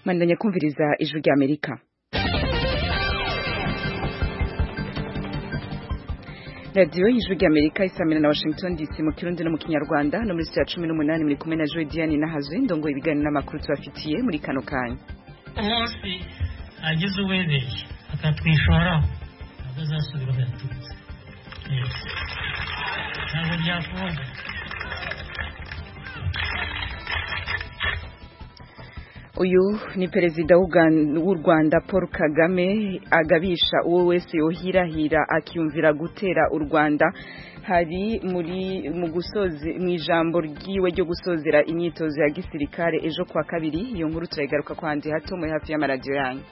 mandanya kumviriza ijwi rya amerika radiyo y'ijwi rya amerika isamira na washington dc mu kirundi no mu kinyarwanda no muri sitiya cumi n'umunani muri kumwe na joe diane nahazwe ndongoye ibiganiro n'amakuru tubafitiye muri kano kanya umunsi agize uwebeshye akatwishoraho ntabwo azasubira aho yaturutse ntabwo byakunda uyu ni perezida w'u rwanda paul kagame agabisha uwo wese yohirahira akiyumvira gutera u rwanda hari muri mu gusoze mu ijambo ryiwe ryo gusozera imyitozo ya gisirikare ejo kwa kabiri iyo nkuru turayigaruka kwa handi hato muri hafi y'amaradiyo yanyu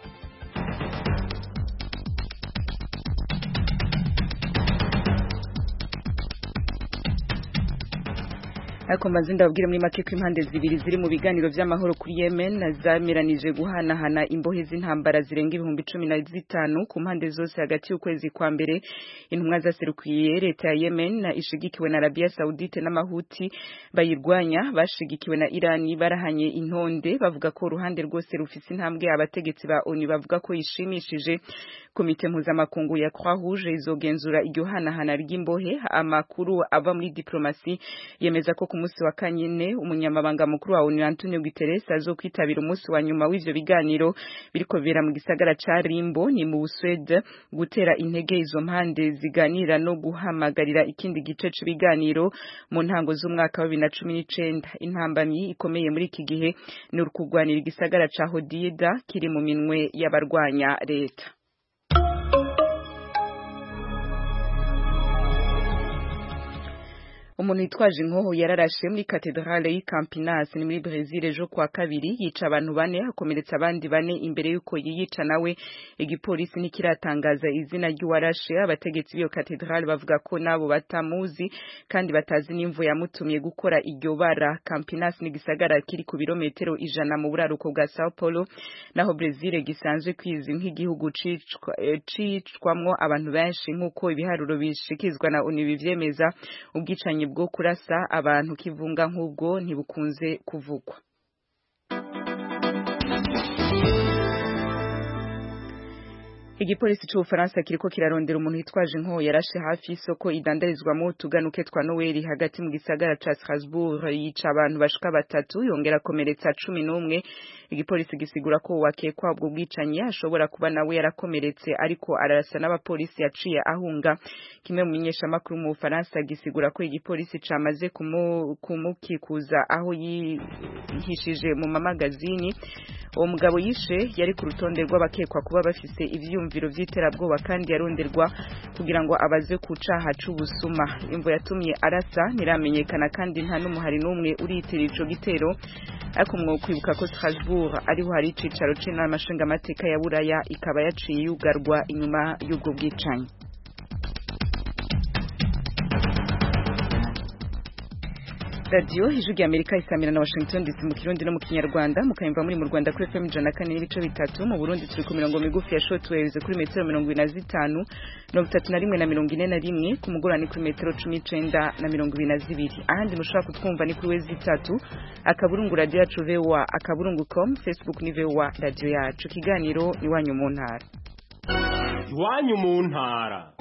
ariko mbanze ndababwire muri make ko impande zibiri ziri mu biganiro by'amahoro kuri Yemen zameranije guhanahana imbohe z'intambara zirenga ibihumbi cumi na zitanu ku mpande zose hagati y'ukwezi kwa mbere intumwa zaserukiye leta ya Yemen ishigikiwe na Arabia Saudite n'amahuti bayirwanya bashigikiwe na Irani barahanye intonde bavuga ko uruhande rwose rufise intambwe abategetsi ba ONU bavuga ko yishimishije komite mpuzamakungu ya Croix Rouge izogenzura iryo hanahana ry'imbohe amakuru ava muri diplomasi yemeza ko ku munsi wa kanyine umunyamabanga mukuru wa ONU Antonio Guterres azokwitabira umunsi wa nyuma w'ivyo biganiro biriko bibera mu gisagara ca Rimbo ni mu Swede gutera intege izo mpande ziganira no guhamagarira ikindi gice c'ibiganiro mu ntango z'umwaka wa 2019 intambamyi ikomeye muri iki gihe ni ukugwanira igisagara ca Hodida kiri mu minwe y'abarwanya leta umuntu yitwaje inkoho yararashe muri katedrale y'i Campinas ni muri Brazil ejo kwa kabiri yica abantu bane akomeretsa abandi bane imbere y'uko yiyica nawe igipolisi ntikiratangaza izina ry'uwarashe abategetsi b'iyo katedrale bavuga ko nabo batamuzi kandi batazi n'imvu yamutumye gukora iryo bara Campinas ni gisagara kiri ku birometero ijana mu buraruko bwa Sao Paulo naho Brazil gisanzwe kwizi nk'igihugu cicwamwo abantu benshi nk'uko ibiharuro bishikizwa na ONU bivyemeza ubwicanyi bwo kurasa abantu kivunga nk'ubwo ntibukunze kuvugwa igipolisi c'ubufaransa kiriko kirarondera umuntu yitwaje inkoho yarashe hafi y'isoko idandarizwamo utuganuke twa noweli hagati mu gisagara ca strasbourg yica abantu bashika batatu yongera akomeretsa cumi n'umwe igipolisi gisigura ko wakekwa ubwo bwicanyi ashobora kuba nawe yarakomeretse ariko ararasa n'abapolisi yaciye ahunga kimwe mu menyeshamakuru mu bufaransa gisigura ko igipolisi camaze kumukikuza aho yihishije mu mamagazini uwo mugabo yishe yari ku rutonde rw'abakekwa kuba bafise ivyumviro vy'iterabwoba kandi yaronderwa kugira ngo abaze ku caha c'ubusuma imvo yatumye arasa ntiramenyekana kandi nta n'umuhari n'umwe uriyitirira ico gitero ariko mwokwibuka ko Strasbourg ariho hari icicaro c'inama nshingamateka ya Buraya ikaba yaciye yugarwa inyuma y'ubwo bwicanyi radiyo ijwi rya amerika isamira na washington dc mu kirundi no mu kinyarwanda mukayumva muri mu rwanda kuri fm ijana na kane n'ibice bitatu mu burundi turi ku mirongo migufi ya shortwaves kuri metero mirongo ine na zitanu mirongo itatu na rimwe na mirongo ine na rimwe ku mugoroba ni kuri metero cumi n'icenda na mirongo ibiri na zibiri ahandi mushobora kutwumva ni kuri wezi itatu akaburungu radiyo yacu voa akaburungu com facebook ni voa radiyo yacu ikiganiro iwanyu mu ntara iwanyu mu ntara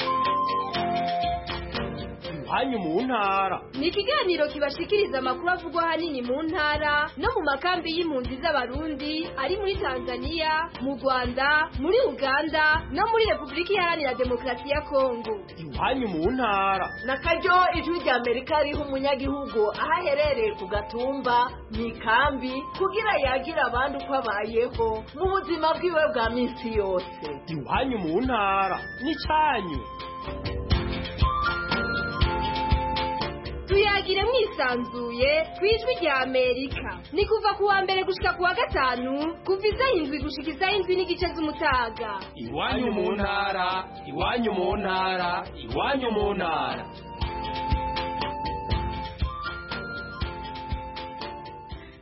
iwanyu mu ntara ni ikiganiro kibashikiriza amakuru avugwa ahanini mu ntara no mu makambi y'impunzi z'abarundi ari muri tanzania mu rwanda muri uganda no muri repubulika iharanira demokarasi ya kongo iwanyu mu ntara na karyo ijwi rya amerika riha umunyagihugu aho aherereye ku gatumba mu ikambi kugira yagire abandi uko abayeho mu buzima bwiwe bwa minsi yose iwanyu mu ntara ni cyanyu tuyagire mwisanzuye ku ijwi rya amerika ni kuva ku wa mbere gushika ku wa gatanu kuva isaha indwi gushika isaha indwi n'igice z'umutaga iwanyu mu ntara iwanyu mu ntara iwanyu mu ntara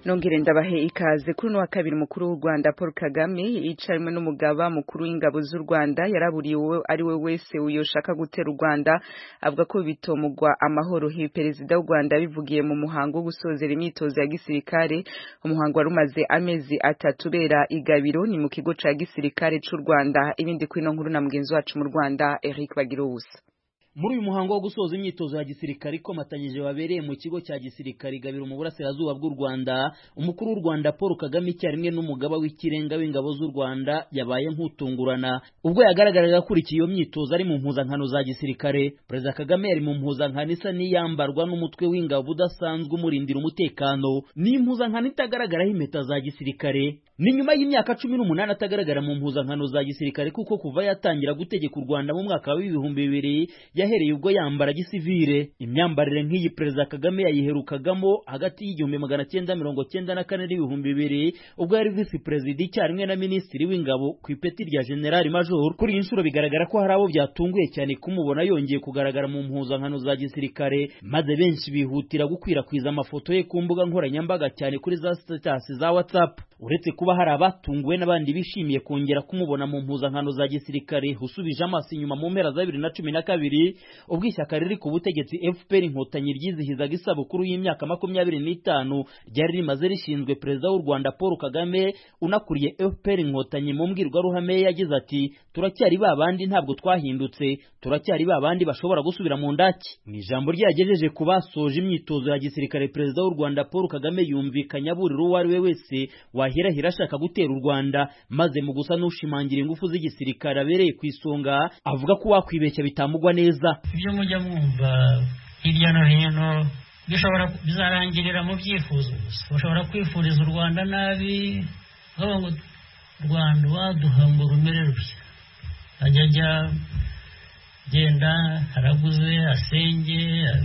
nongere ndabahe ikaze kuri uno wa kabiri umukuru w'u Rwanda Paul Kagame yicarimo n'umugaba mukuru w'ingabo z'u Rwanda yaraburiye uwo ari we wese uyoshaka gutera u Rwanda avuga ko bitomugwa amahoro hi perezida w'u Rwanda bivugiye mu muhango wo gusozera imyitozo ya gisirikare umuhango wari umaze amezi atatu bera igabiro ni mu kigo ca gisirikare c'u Rwanda ibindi kuri no nkuru na mugenzi wacu mu Rwanda Eric Bagiruwusa muri uyu muhango wo gusoza imyitozo ya gisirikare ikomatanyije wabereye mu kigo cya gisirikare gabiro mu burasirazuba bw'u Rwanda umukuru w'u Rwanda Paul Kagame icyarimwe n'umugaba w'ikirenga w'ingabo z'u Rwanda yabaye nk'utungurana ubwo yagaragaraga akurikiye iyo myitozo ari mu mpuzankano za gisirikare Perezida Kagame yari mu mpuzankano isa n'iyambarwa n'umutwe w'ingabo udasanzwe umurindira umutekano ni impuzankano itagaragaraho impeta za gisirikare ni nyuma y'imyaka cumi n'umunani atagaragara mu mpuzankano za gisirikare kuko kuva yatangira gutegeka u Rwanda mu mwaka w'ibihumbi bibiri yahereye ubwo yambara gisivire imyambarire nk'iyi perezida Kagame yayiherukagamo hagati y'igihumbi magana cyenda mirongo cyenda na kane n'ibihumbi bibiri ubwo yari visi perezida icyarimwe na minisitiri w'ingabo ku ipeti rya generali major kuri iyi nshuro bigaragara ko hari abo byatunguye cyane kumubona yongeye kugaragara mu mpuzankano za gisirikare maze benshi bihutira gukwirakwiza amafoto ye ku mbuga nkoranyambaga cyane kuri za statasi za whatsapp uretse kuba hari abatunguwe n'abandi bishimiye kongera kumubona mu mpuzankano za gisirikare usubije amaso inyuma mu mpera za bibiri na cumi na kabiri ubwo ishyaka riri ku butegetsi fpr inkotanyi ryizihizaga isabukuru y'imyaka makumyabiri n'itanu ryari rimaze rishinzwe perezida w'u rwanda paul kagame unakuriye fpr inkotanyi mu mbwirwaruhame yagize ati turacyari ba bandi ntabwo twahindutse turacyari ba bandi bashobora gusubira mu ndaki mu ijambo ryagejeje ku basoje imyitozo ya gisirikare perezida w'u rwanda paul kagame yumvikanye aburira uwo ari we wese wahirahira ashaka gutera u Rwanda maze mu gusa n'ushimangira ingufu z'igisirikare abereye ku isonga avuga ko wakwibeshya bitamugwa neza ibyo mujya mwumva hirya no hino bishobora bizarangirira mu byifuzo gusa bashobora kwifuriza u Rwanda nabi bavuga ngo Rwanda waduha ngo rumere rutya ajya ajya genda araguze asenge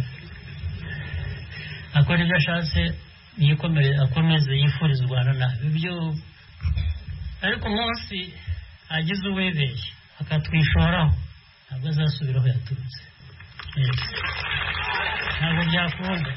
akora ibyo ashatse akomeze yifuriza u Rwanda nabi ibyo ariko umunsi agize uwibeshye akatwishoraho ntabwo azasubira aho yaturutse ntabwo byakunda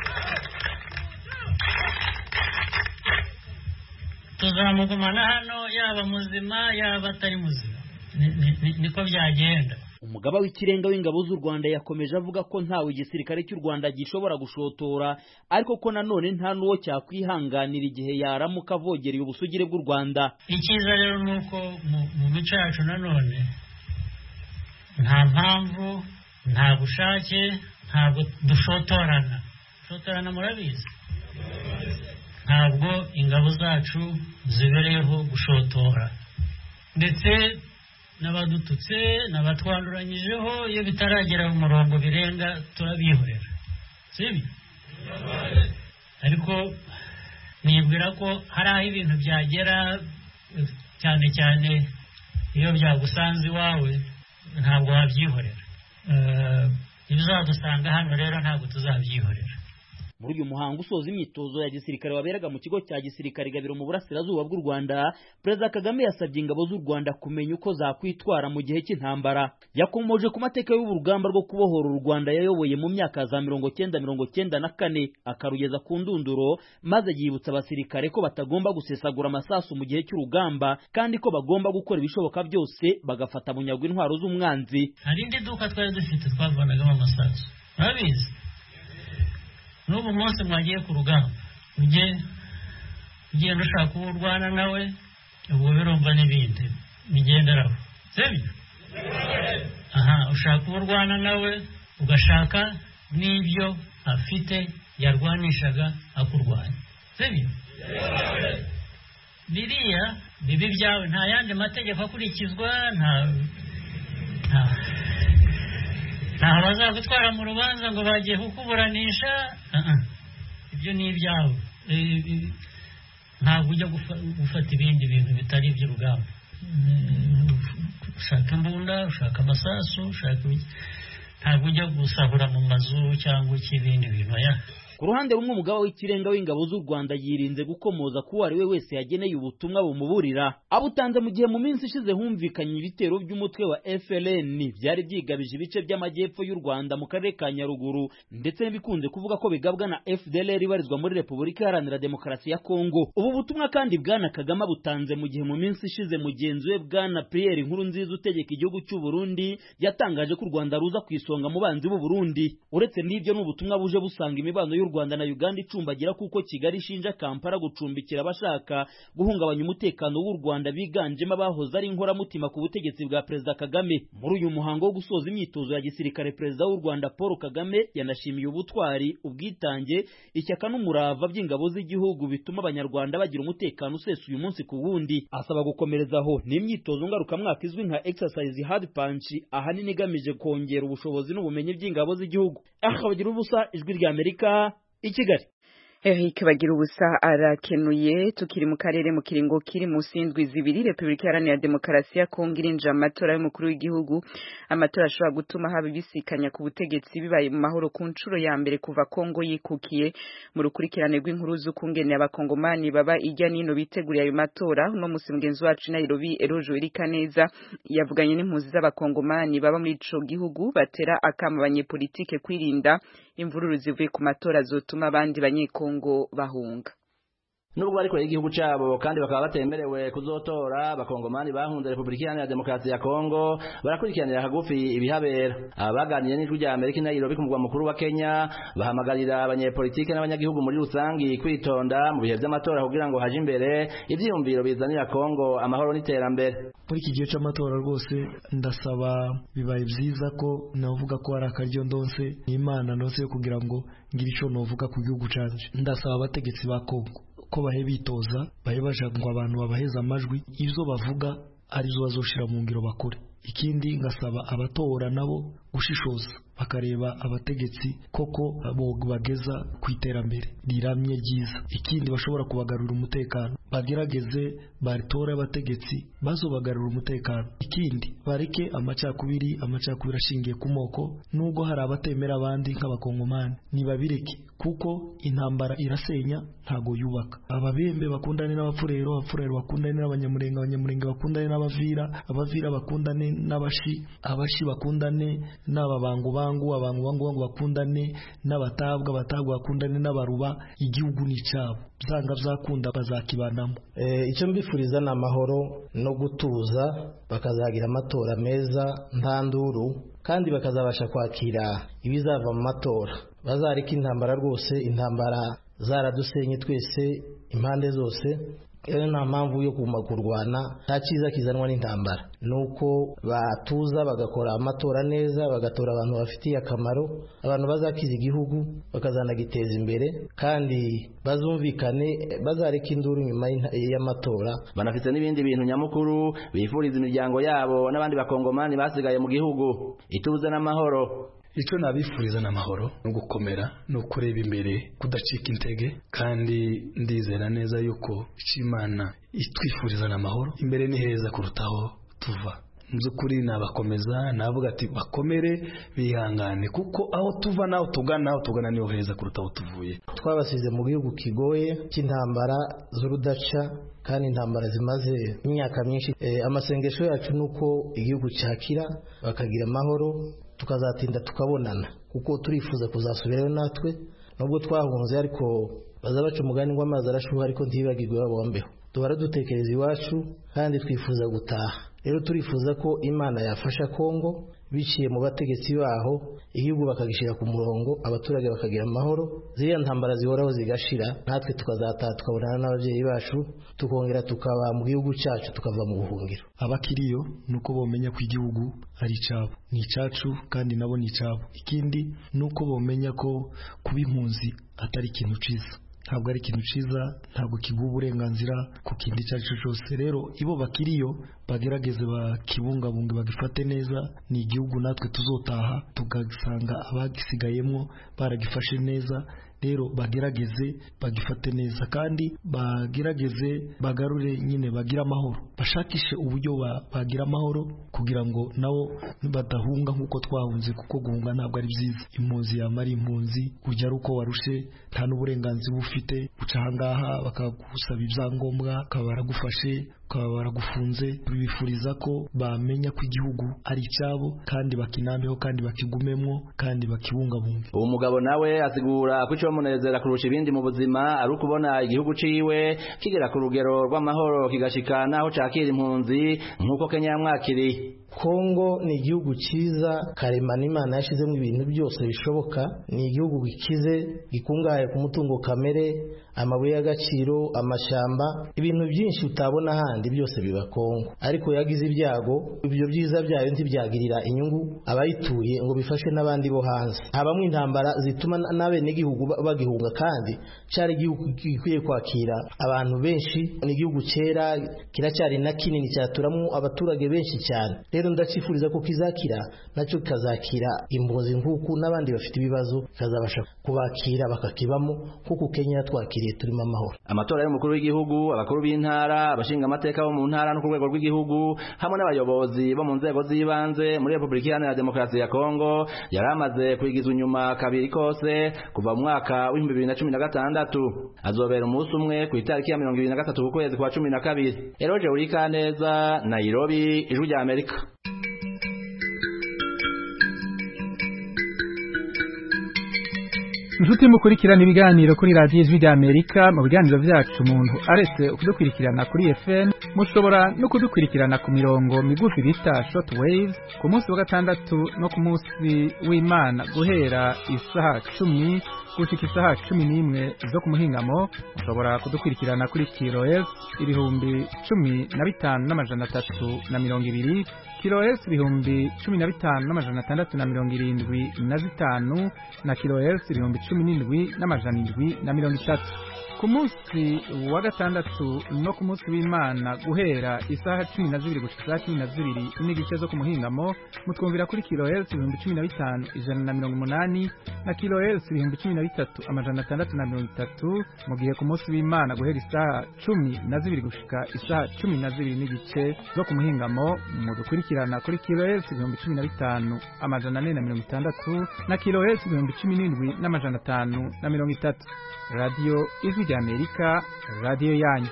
tuzamugumana hano yaba muzima yaba atari muzima niko byagenda umugaba w'ikirenga w'ingabo z'u Rwanda yakomeje avuga ko ntawe igisirikare cy'u Rwanda gishobora gushotora ariko ko nanone nta n'uwo cyakwihanganira igihe yaramuka avogereye ubusugire bw'u Rwanda icyiza rero ni uko mu mico yacu nanone nta mpamvu nta bushake ntabwo dushotorana dushotorana murabizi ntabwo ingabo zacu zibereyeho gushotora ndetse n'abadututse n'abatwanduranyijeho iyo bitaragera mu murongo birenga turabihorera sibyo ariko nibwira ko hari aho ibintu byagera cyane cyane iyo byagusanze iwawe ntabwo wabyihorera ibizadusanga hano rero ntabwo tuzabyihorera muri uyu muhango usoza imyitozo ya gisirikare waberaga mu kigo cya gisirikare gabiro mu burasirazuba bw'u Rwanda Perezida Kagame yasabye ingabo z'u Rwanda kumenya uko zakwitwara mu gihe cy'intambara yakomoje ku mateka y'urugamba rwo kubohora u Rwanda yayoboye mu myaka za mirongo cyenda mirongo cyenda na kane akarugeza ku ndunduro maze yibutsa abasirikare ko batagomba gusesagura amasasu mu gihe cy'urugamba kandi ko bagomba gukora ibishoboka byose bagafata bunyago intwaro z'umwanzi hari indi duka twari dufite twavanagamo amasasu murabizi n'ubu munsi mwagiye ku rugamba ujye ugenda ushaka uwo urwana nawe ubwo birumva n'ibindi bigenderaho sibyo aha ushaka uwo urwana nawe ugashaka n'ibyo afite yarwanishaga akurwanya sibyo biriya bibi byawe nta yandi mategeko akurikizwa nta ntaho bazagutwara mu rubanza ngo bagiye kukuburanisha ibyo ni ibyawe ntabwo ujya gufata ibindi bintu bitari iby'urugamba ushaka imbunda ushaka amasasu ushaka ntabwo ujya gusahura mu mazu cyangwa ik'ibindi bintu ku ruhande rumwe umugaba w'ikirenga w'ingabo z'u rwanda yirinze gukomoza ko uwo ari we wese yageneye ubutumwa bumuburira abutanze mu gihe mu minsi ishize humvikanye ibitero by'umutwe wa FLN byari byigabije ibice by'amajyepfo y'u Rwanda mu karere ka Nyaruguru ndetse n'ibikunze kuvuga ko bigabwa na FDLR ibarizwa muri Repubulika Iharanira Demokarasi ya Kongo ubu butumwa kandi bwana Kagame butanze mu gihe mu minsi ishize mugenzi we bwana Pierre Nkurunziza utegeka igihugu cy'u Burundi yatangaje ko u Rwanda ruza ku isonga mu banzi b'u Burundi uretse n'ibyo ni ubutumwa buje busanga imibano y'u Rwanda na Uganda icumbagira kuko Kigali ishinja Kampala gucumbikira abashaka guhungabanya umutekano w'u Rwanda biganjemo abahoze ari inkoramutima ku butegetsi bwa Perezida Kagame muri uyu muhango wo gusoza imyitozo ya gisirikare Perezida w'u Rwanda Paul Kagame yanashimiye ubutwari ubwitange ishyaka n'umurava by'ingabo z'igihugu bituma abanyarwanda bagira umutekano usesuye umunsi ku wundi asaba gukomerezaho ni imyitozo ngarukamwaka izwi nka exercise hard punch ahanini igamije kongera ubushobozi n'ubumenyi by'ingabo z'igihugu akabagira ubusa ijwi rya Amerika i Kigali Eric bagira ubusa arakenuye tukiri mu karere mu kiringo kiri mu sindwi zibiri Republika Iharanira Demokarasi ya Kongo irinjira amatora y'umukuru w'igihugu amatora ashobora gutuma haba ibisikanya ku butegetsi bibaye mu mahoro ku nshuro ya mbere kuva Kongo yikukiye mu rukurikirane rw'inkuru z'ukungene abakongomani baba ijya nino biteguriye ayo matora no musi mugenzi wacu Nairobi Erojo Irikaneza yavuganye n'impuzi z'abakongomani baba muri ico gihugu batera akama abanyepolitike kwirinda imvururu zivuye ku matora zotuma abandi banyekongo Kongo bahunga nubwo bari kure y'igihugu cyabo kandi bakaba batemerewe kuzotora abakongomani bahunze repubulika iharanira demokarasi ya kongo barakurikiranira hagufi ibihabera aba baganiye n'ijwi rya amerika i nairobi ku mugwa mukuru wa kenya bahamagarira abanyepolitike n'abanyagihugu muri rusangi kwitonda mu bihe by'amatora kugira ngo haje imbere ivyiyumviro bizanira kongo amahoro n'iterambere muri iki gihe cy'amatora rwose ndasaba bibaye byiza ko navuga ko hari akaryo ndonse n'imana ndonse yo kugira ngo ngire icyo novuga ku gihugu canje ndasaba abategetsi ba kongo ko bahe bitoza bahe baja ngo abantu babaheza amajwi izo bavuga arizo bazoshira mu ngiro bakore ikindi ngasaba abatora nabo gushishoza bakareba abategetsi koko bageza ku iterambere riramye ryiza ikindi bashobora kubagarurira umutekano bagerageze baritore abategetsi bazobagarurira umutekano ikindi bareke amacakubiri amacakubiri ashingiye ku moko nubwo hari abatemera abandi nk'abakongomani nibabireke kuko intambara irasenya ntago yubaka ababembe bakundane n'abapfurero abapfurero bakundane n'abanyamurenge abanyamurenge bakundane n'abavira abavira bakundane n'abashi abashi bakundane n'ababangubangu abangubangu bangu bakundane n'abatabwa abatabwa bakundane n'abaruba igihugu ni cyabo byanga byakunda bazakibanamo icyo mbifuriza ni amahoro no gutuza bakazagira amatora meza nta nduru kandi bakazabasha kwakira ibizava mu matora bazareka intambara rwose intambara zaradusenye twese impande zose rero nta mpamvu yo kuguma kurwana nta cyiza kizanwa n'intambara ni uko batuza bagakora amatora neza bagatora abantu bafitiye akamaro abantu bazakiza igihugu bakazanagiteza imbere kandi bazumvikane bazareka induru nyuma y'amatora banafite n'ibindi bintu nyamukuru bifuriza imiryango yabo n'abandi bakongomani basigaye mu gihugu ituze n'amahoro icyo nabifuriza n'amahoro no gukomera no kureba imbere kudacika intege kandi ndizera neza yuko imana itwifuriza n'amahoro imbere ni heza kurutaho tuva mu by'ukuri nabakomeza navuga ati bakomere bihangane kuko aho tuva n'aho tugana aho tugana niho heza kuruta aho tuvuye twabasize mu gihugu kigoye cy'intambara z'urudaca kandi intambara zimaze imyaka myinshi amasengesho yacu ni uko igihugu cyakira bakagira amahoro tukazatinda tukabonana kuko turifuza kuzasubirayo natwe nubwo twahunze ariko baza baca umugani ngo amazi arashuha ariko ntibagirwe babombeho duhora dutekereza iwacu kandi twifuza gutaha rero turifuza ko imana yafasha kongo biciye mu bategetsi baho igihugu bakagishyira ku murongo abaturage bakagira amahoro ziriya ntambara zihoraho zigashira natwe tukazataha tukabonana n'ababyeyi bacu tukongera tukaba mu gihugu cyacu tukava mu buhungiro abakiriyo ni uko bamenya ko igihugu ari icyabo ni icyacu kandi nabo ni icyabo ikindi ni uko bamenya ko kuba impunzi atari ikintu cyiza ntabwo ari ikintu cyiza ntabwo kiguha uburenganzira ku kindi icyo ari cyo cyose rero ibo bakiriyo bagerageze bakibungabunge bagifate neza ni igihugu natwe tuzotaha tugasanga abagisigayemo baragifashe neza rero bagerageze bagifate neza kandi bagerageze bagarure nyine bagire amahoro bashakishe uburyo bagira amahoro kugira ngo nabo badahunga nk'uko twahunze kuko guhunga ntabwo ari byiza impunzi yaba ari impunzi ujya ari uko warushe nta n'uburenganzira ufite uca ahangaha bakagusaba ibyangombwa bakaba baragufashe bakaba baragufunze bifuriza ko bamenya ko igihugu ari icyabo kandi bakinambeho kandi bakigumemwo kandi bakibungabunge uwo mugabo nawe asigura ko icyo bamunezera kurusha ibindi mu buzima ari ukubona igihugu ciwe kigera ku rugero rw'amahoro kigashika naho cakira impunzi nk'uko kenya yamwakiriye kongo ni igihugu cyiza karemano imana yashyizemo ibintu byose bishoboka ni igihugu gikize gikungahaye ku mutungo kamere amabuye y'agaciro amashyamba ibintu byinshi utabona ahandi byose biba kongo ariko yagize ibyago ibyo byiza byayo ntibyagirira inyungu abayituye ngo bifashe n'abandi bo hanze habamo intambara zituma n'abenegihugu bagihunga kandi cyari igihugu gikwiye kwakira abantu benshi ni igihugu cyera kiracyari na kinini cyaturamo abaturage benshi cyane rero ndakifuriza ko kizakira nacyo kikazakira impunzi nk'uku n'abandi bafite ibibazo kikazabasha kubakira bakakibamo nk'uku kenya yatwakiriye turimo amahoro amatora y'umukuru w'igihugu abakuru b'intara abashinga amateka bo mu ntara no ku rwego rw'igihugu hamwe n'abayobozi bo mu nzego z'ibanze muri repubulika iharanira demokarasi ya kongo yari amaze kwigizwa inyuma kabiri kose kuva mu mwaka w'ibihumbi bibiri na cumi na gatandatu azobera umunsi umwe ku itariki ya mirongo ibiri na gatatu ku kwezi kwa cumi na kabiri eroje urikaneza nairobi ijwi rya amerika inshuti mukurikirana ibiganiro kuri radiyo ijwi rya amerika mu biganiro byacu umuntu aretse kudukurikirana kuri fm mushobora no kudukurikirana ku mirongo migufi bita short waves ku munsi wa gatandatu no ku munsi w'imana guhera isaha cumi gushika isaha cumi n'imwe zo ku muhingamo mushobora kudukurikirana kuri kilohertz ibihumbi cumi na bitanu n'amajana atatu na mirongo ibiri kilohertz ibihumbi cumi na bitanu n'amajana atandatu na mirongo irindwi na zitanu na kilohertz ibihumbi cumi n'indwi n'amajana indwi na mirongo itatu ku munsi wa gatandatu no ku munsi w'imana guhera isaha cumi na zibiri gushika isaha cumi na zibiri n'igice zo ku muhingamo mutwumvira kuri kilohertz ibihumbi cumi na bitanu ijana na mirongo umunani na kilohertz ibihumbi cumi na bitatu amajana atandatu na mirongo itatu mu gihe ku munsi w'imana guhera isaha cumi na zibiri gushika isaha cumi na zibiri n'igice zo ku muhingamo mudukurikirana kuri kilohertz ibihumbi cumi na bitanu amajana ane na mirongo itandatu na kilohertz ibihumbi cumi n'indwi n'amajana atanu na mirongo itatu radiyo ijwi rya amerika radiyo yanyu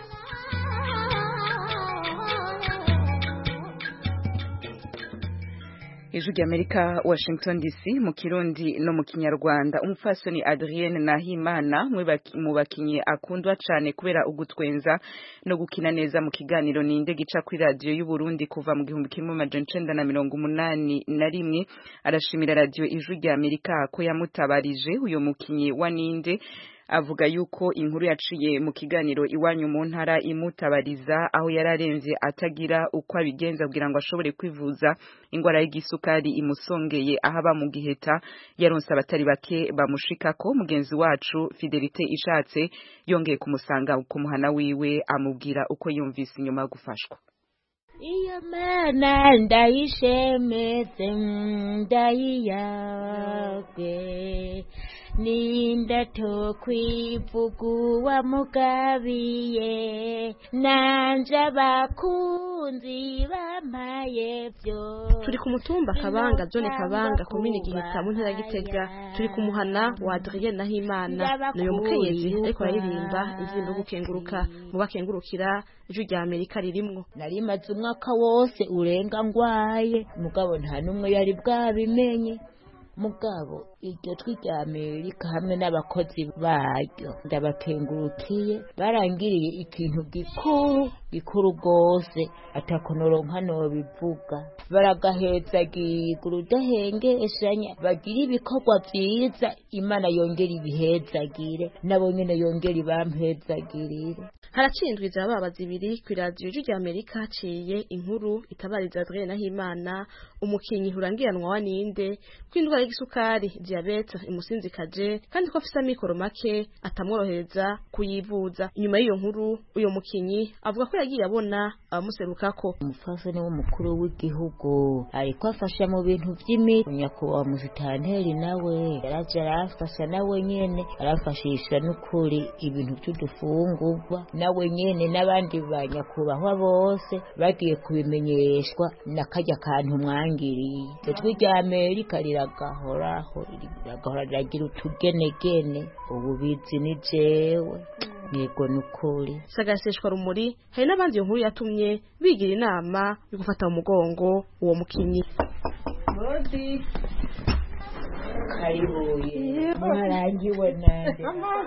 ijwi rya amerika washington dc mu kirundi no mu kinyarwanda umupfasoni adrienne nahimana mu bakinnyi akundwa cyane kubera ugutwenza no gukina neza mu kiganiro ninde gica kuri radiyo y'uburundi kuva mu gihumbi kimwe amajana icenda na mirongo umunani na rimwe arashimira radiyo ijwi rya amerika ko yamutabarije uyu mukinnyi wa ninde avuga yuko inkuru yaciye mu kiganiro iwanyu mu ntara imutabariza aho yararenze atagira uko abigenza kugira ngo ashobore kwivuza indwara y'igisukari imusongeye aho aba mu giheta yaronse abatari bake bamushikako mugenzi wacu fidelite ishatse yongeye kumusanga ku muhana wiwe amubwira uko yumvise inyuma yo gufashwa iyo mana ndayishemetse ndayiyagwe ninda tokwivuguwa mugabiye nanje abakunzi bampaye vyo turi ku mutumba kabanga zone kabanga komine giheta mu ntara gitega turi ku muhana wa Adrien Nahimana n'uyu mukenyezi ariko aririmba indirimbo gukenguruka mu bakengurukira ijwi rya Amerika ririmwo nari maze umwaka wose urenga ngwaye mugabo nta numwe yari bwabimenye mugabo iryo twi rya amerika hamwe n'abakozi baryo ndabakengurukiye barangiriye ikintu gikuru gikuru rwose atakonoronka nobivuga baragahezagirwa urudahengeshanya bagira ibikorwa vyiza imana yongera ibihezagire nabo nyene yongera ibampezagirire haracindwiza ababazi ibiri ku iradiyo ijwi rya amerika haciye inkuru itabariza adrien nahimana umukinnyi urangiranwa wa ninde ko indwara igisukari diabete imusinzikaje kandi ko afise amikoro make atamworohereza kuyivuza inyuma y'iyo nkuru uyo mukinyi avuga ko yagiye abona abamuserukako umupfasoni w'umukuru w'igihugu ariko afasha mu bintu by'imiti nyakubahwa musitanteri nawe yaraje arafasha nawe nyene arafashisha n'ukuri ibintu by'udufungurwa nawe nyene n'abandi ba nyakubahwa bose bagiye kubimenyeshwa na karya kantu mwangiriye ijwi rya amerika riragahoraho riragahora riragira utugenegene ubu bizi ni jewe yego ni ukuri sagaseshwa rumuri hari n'abandi iyo nkuru yatumye bigira inama yo gufata mu mugongo uwo mukinyi karibuye mwarangiwe nande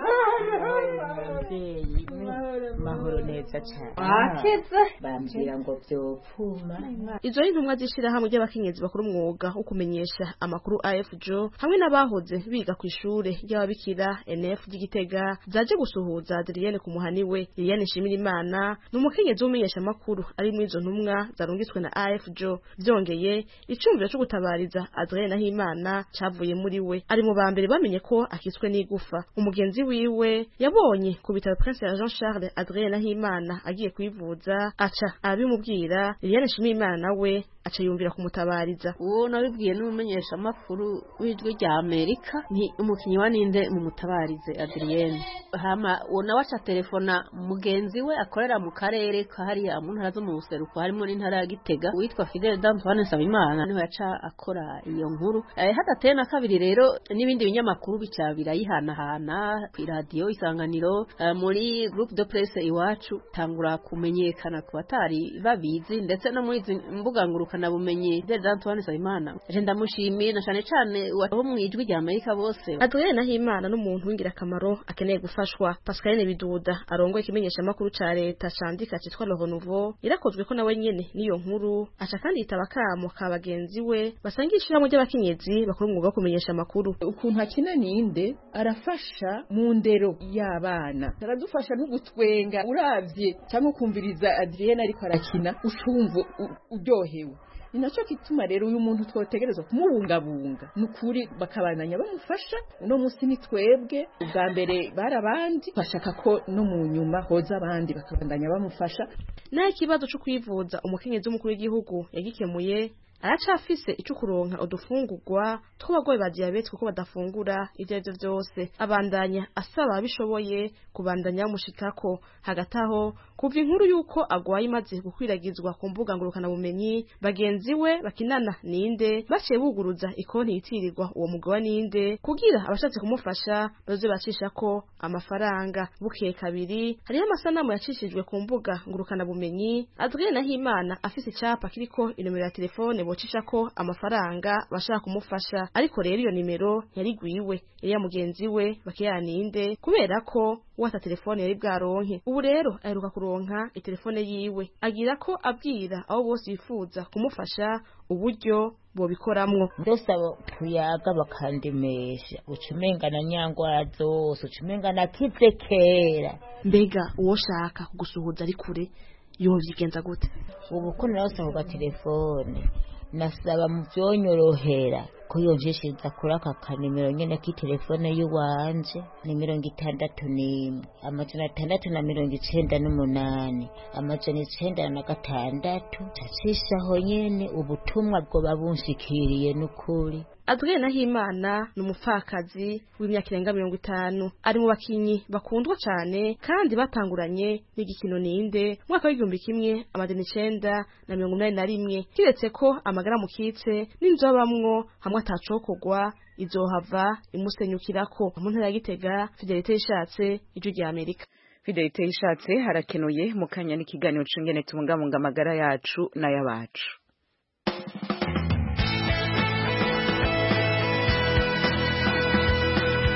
mubyeyi mahoro neza cyane Wakize. bambwira ngo byopfuma izo ni intumwa z'ishirahamwe ry'abakenyezi bakora umwuga wo kumenyesha amakuru AFJO hamwe n'abahoze biga ku ishure ry'ababikira NF ry'Igitega zaje gusuhuza Adrienne ku muhani we Liliane Nshimirimana ni umukenyezi w'umenyesha amakuru ari muri izo ntumwa zarungitswe na AFJO byongeye icumviro cyo gutabariza Adrienne Nahimana cavuye muri we ari mu bambere bamenye ko akitswe n'igufa umugenzi wiwe yabonye ku bitaro Prince ya Jean Charles Adrienne Nahimana agiye kwivuza aca abimubwira Liliane Nshimirimana nawe aca yumvira kumutabariza uwo nabibwiye n'umumenyesha makuru w'ijwi rya Amerika ni umukinyi wa ninde mu mutabarize Adrienne hama uwo nawe aca telefona mugenzi we akorera mu karere kahariya mu ntara zo mu buseruko harimo n'intara ya Gitega witwa Fidel D'Antoine Nsabimana niho yaca akora iyo nkuru eh, hadateye na kabiri rero n'ibindi binyamakuru bica birayihanahana ku radio isanganiro eh, muri groupe de presse iwacu tangura kumenyekana ku batari babizi ndetse no muri izi mbuga ngurukana bumenyi Fidel D'Antoine Nsabimana je ndamushimiye na cane cane abo mu ijwi rya Amerika bose Adrienne Nahimana n'umuntu w'ingirakamaro akeneye gufashwa Pascaline Biduda arongoye ikimenyesha makuru ca leta candika citwa Le Renouveau irakozwe ko nawe nyene niyo nkuru aca kandi yitaba kamo ka bagenzi we basangira ishirahamwe ry'abakenyezi bakora umwuga wo kumenyesha amakuru ukuntu akina ninde arafasha mu ndero y'abana aradufasha no gutwenga uravye cyangwa ukumviriza Adrienne ariko arakina ucumva u- uryohewe ni nacyo kituma rero uyu muntu twotegerezwa kumubungabunga ni ukuri bakabandanya bamufasha uno munsi ni twebwe ubwa mbere bari abandi bashaka ko no mu nyuma hoza abandi bakabandanya bamufasha naho ikibazo cyo kwivuza umukenyezi w'umukuru w'igihugu yagikemuye aracafise ico kuronka udufungurwa tw'abagwayi ba diabete kuko badafungura ivyo arivyo vyose abandanya asaba abishoboye kubandanya bamushikako hagati aho kuva inkuru y'uko agwaye imaze gukwiragizwa ku mbuga ngurukana bumenyi bagenzi we bakinana ninde baciye buguruza ikonti yitirirwa uwo mugabo ninde kugira abashatse kumufasha baze bacishako amafaranga bukeye kabiri hariho amasanamu yacishijwe ku mbuga ngurukana bumenyi Adrien Nahimana afise icapa kiriko inomero ya telefone bocishako amafaranga bashaka kumufasha ariko rero iyo nimero yari gwiwe yari ya mugenzi we bakiyaninde kubera ko wata telefone yari bwaronke ubu rero aheruka kuronka itelefone yiwe agira ko abwira abo bose bifuza kumufasha uburyo bobikoramwo ndosaba tuyaga bakandemesha ucumenga na nyangwara zose ucumenga na kize kera mbega uwo shaka kugusuhuza ari kure yovyigenza gute ubu ko narose ku gatelefone nasaba mu vyonyorohera ko yonjishiriza kuri aka kanimero nyene k'itelefone y'uwanje ni mirongo itandatu n'imwe amajana atandatu na mirongo icenda n'umunani amajana icenda na gatandatu cacishaho nyene ubutumwa bwoba bunshikiriye n'ukuri Adrien Nahimana ni umupfakazi w'imyaka irenga mirongo itanu ari mu bakinyi bakundwa cane kandi batanguranye n'igikino ninde mwaka w'igihumbi kimwe amajana icenda na mirongo inani na rimwe kiretse ko amagara mukitse n'inzu abamwo hamwe atacokorwa izohava imusenyukirako mu ntara ya Gitega Fidelite yishatse ijwi rya Amerika Fidelite yishatse harakenuye mu kanya n'ikiganiro cungene tubungabunga amagara yacu n'ayabacu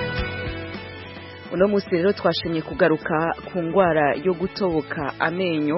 uno munsi rero twashimye kugaruka ku ndwara yo gutoboka amenyo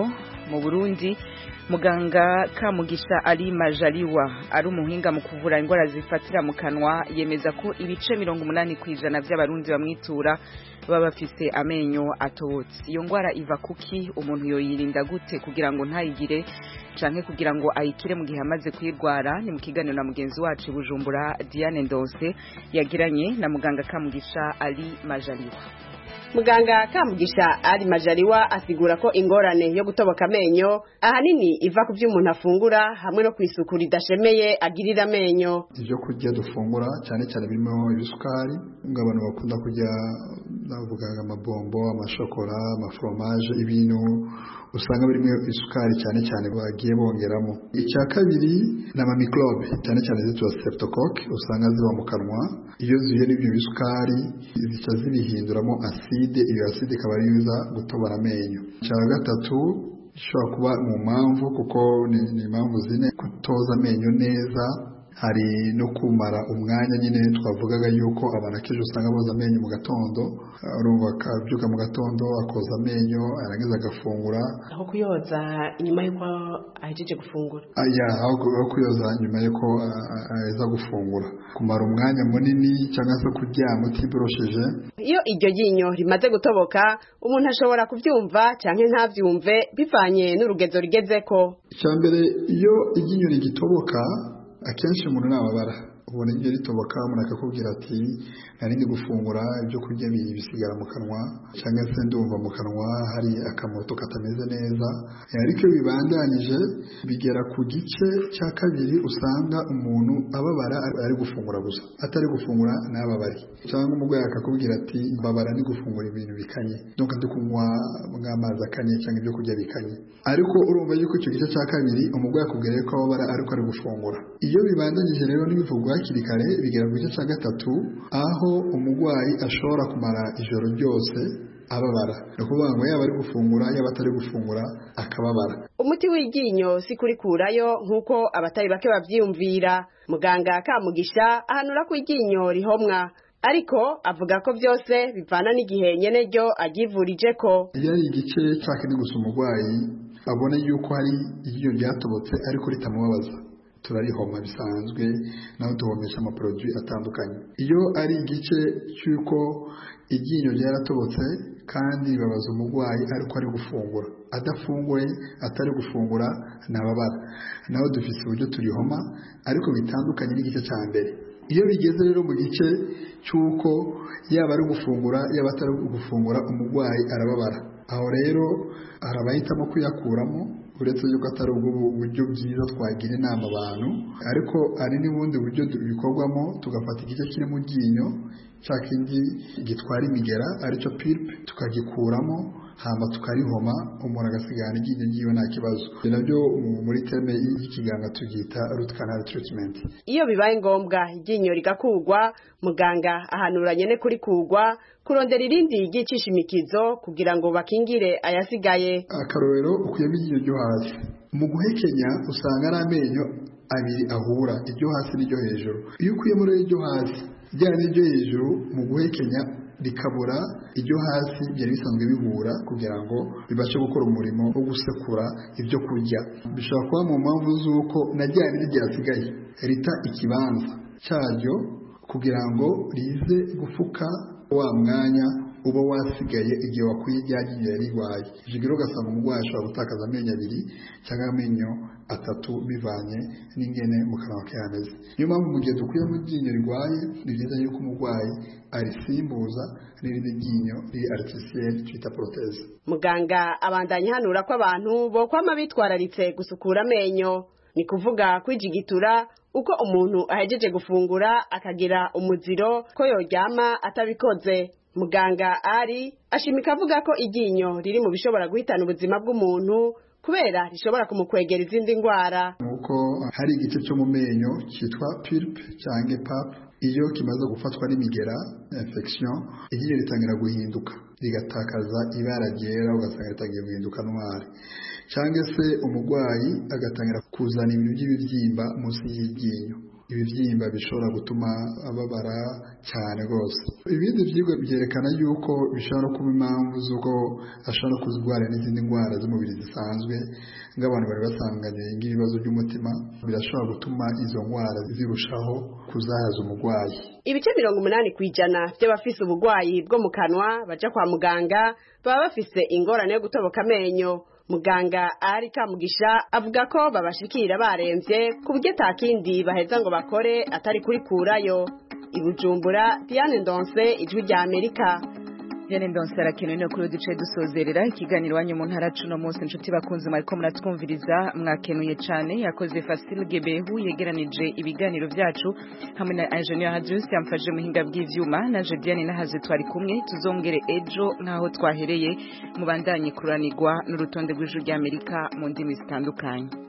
mu burundi muganga kamugisha ali majaliwa ari umuhinga mu kuvura indwara zifatira mu kanwa yemeza ko ibice mirongo umunani ku ijana by'abarundi bamwitura baba bafise amenyo atobotse iyo ndwara iva kuki umuntu yoyirinda gute kugira ngo ntayigire canke kugira ngo ayikire mu gihe amaze kuyirwara ni mu kiganiro na mugenzi wacu i bujumbura diane ndose yagiranye na muganga kamugisha ali majaliwa muganga kamugisha ari majaliwa asigura ko ingorane yo gutoboka amenyo ahanini iva ku byo umuntu afungura hamwe no ku isuku ridashemeye agirira amenyo ibyo kurya dufungura cyane cyane birimo ibisukari ngo abantu bakunda kurya navuga amabombo amashokora amaforomaje ibintu usanga birimo isukari cyane cyane bagiye bongeramo icya kabiri ni amamikorobe cyane cyane zitwa streptocoque usanga ziba mu kanwa iyo zihuye n'ibyo bisukari zica zibihinduramo aside iyo aside ikaba ari iza gutobora amenyo icya gatatu ishobora kuba mu mpamvu kuko ni impamvu zine kutoza amenyo neza hari no kumara umwanya nyine twavugaga yuko abantu akenshi usanga boza amenyo mu gatondo urumva akabyuka mu gatondo akoza amenyo arangiza agafungura aho kuyoza inyuma y'uko ahejeje gufungura ya aho kuyoza nyuma y'uko aheza gufungura kumara umwanya munini cyangwa se kuryama utiborosheje iyo iryo ryinyo rimaze gutoboka umuntu ashobora kubyumva cyangwa ntabyumve bivanye n'urugezo rigezeko icya mbere iyo iryinyo rigitoboka akenshi umuntu ntababara ubona ibyo ritoboka umuntu akakubwira ati nari gufungura ibyo kurya bisigara mu kanwa cyangwa se ndumva mu kanwa hari akamoto katameze neza ariko iyo bibandanyije bigera ku gice cya kabiri usanga umuntu ababara ari gufungura gusa atari gufungura ntababare cyangwa umurwayi akakubwira ati mbabara ni gufungura ibintu bikanye nuko ndi kunywa nk'amazi akanye cyangwa ibyo kurya bikanye ariko urumva yuko icyo gice cya kabiri umurwayi akubwira ko ababara ariko ari gufungura iyo bibandanyije rero n'ibivugwa hakiri kare bigera ku gice cya gatatu aho umurwayi ashobora kumara ijoro ryose ababara ni ukuvuga ngo yaba ari gufungura yaba atari gufungura akababara umuti w'iryinyo si kurikurayo nk'uko abatari bake babyiyumvira muganga kamugisha ahanura ko iryinyo rihomwa ariko avuga ko byose bivana n'igihe nyene ryo aryivurije ko iyo ari igice cyakene gusa umurwayi abona yuko hari iryinyo ryatobotse ariko ritamubabaza turarihoma bisanzwe naho duhomesha amaporoduwi atandukanye iyo ari igice cy'uko iryinyo ryaratobotse kandi ribabaza umurwayi ariko ari gufungura adafunguye atari gufungura ntababara naho dufite uburyo turihoma ariko bitandukanye n'igice cya mbere iyo bigeze rero mu gice cy'uko yaba ari gufungura yaba atari gufungura umurwayi arababara aho rero hari abahitamo kuyakuramo uretse yuko atari ubwo buryo bwiza twagira inama abantu ariko hari n'ubundi buryo bikorwamo tugafata igice kiri mu ryinyo cya kindi gitwara imigera aricyo piripe tukagikuramo hamba tukarihoma umuntu agasigarana iryinyo ryiwe nta kibazo nabyo muri teme y'ikiganga tubyita root canal treatment iyo bibaye ngombwa iryinyo rigakurwa muganga ahanura nyene kurikugwa kurondera irindi ryicisha imikizo kugira ngo bakingire ayasigaye akarorero ukuyemo iryinyo ryo hasi mu guhekenya usanga ari amenyo abiri ahura iryo hasi n'iryo hejuru iyo ukuyemo rero iryo hasi rya n'iryo hejuru mu guhekenya rikabura iryo hasi byari bisanzwe bihura kugira ngo bibashe gukora umurimo wo gusekura ibyo kurya bishobora kuba mu mpamvu z'uko na rya rindi ryasigaye rita ikibanza cyaryo kugira ngo rize gufuka wa mwanya uba wasigaye igihe wakuye iryagiye rirwaye ibyo rero ugasanga umurwayi ashobora gutakaza amenyo abiri cyangwa amenyo atatu bivanye n'ingene mu kanwa ke hameze niyo mpamvu mu gihe dukuyemo iryinyo rirwaye ni byiza yuko umurwayi arisimbuza n'irindi ryinyo riri aritisiyeri twita poroteze muganga abandanya hanura ko abantu bokwama bitwararitse gusukura amenyo ni kuvuga kwijigitura uko umuntu ahejeje gufungura akagira umuziro ko yoryama atabikoze muganga ari ashimika avuga ko iryinyo riri mu bishobora guhitana ubuzima bw'umuntu kubera rishobora kumukwegera izindi ndwara nuko hari igice cyo mu menyo cyitwa pulpe cyangwa pap iyo kimaze gufatwa n'imigera infection iryinyo ritangira guhinduka rigatakaza ibara ryera ugasanga ritangiye guhinduka ntwari cyangwa se umurwayi agatangira kuzana ibintu by'ibibyimba munsi y'iryinyo ibibyimba bishobora gutuma ababara cyane rwose ibindi byigwa byerekana yuko bishobora kuba impamvu z'uko ashobora kuzwara n'izindi ndwara z'umubiri zisanzwe nk'abantu bari basanganye nk'ibibazo by'umutima birashobora gutuma izo ndwara zirushaho kuzahaza umurwayi ibice mirongo umunani ku ijana by'abafise uburwayi bwo mu kanwa baja kwa muganga baba bafise ingorane yo gutoboka amenyo muganga ari kamugisha avuga ko babashikira baremvye ku buryo atakindi baheza ngo bakore atari kurikurayo i bujumbura diane ndonse ijwi rya amerika Diane Ndonse arakenewe no kuri duce dusozerera ikiganiro wanyu mu ntara cuno munsi inshuti bakunze mariko muratwumviriza mwakenuye cane yakoze Fasil Gebehu yegeranije ibiganiro vyacu hamwe na Engineer Hadjus yamfaje muhinga bw'ivyuma na Jediane nahaze twari kumwe tuzongere ejo nkaho twahereye mubandanye kuranirwa n'urutonde rw'ijuru ry'Amerika mu ndimi zitandukanye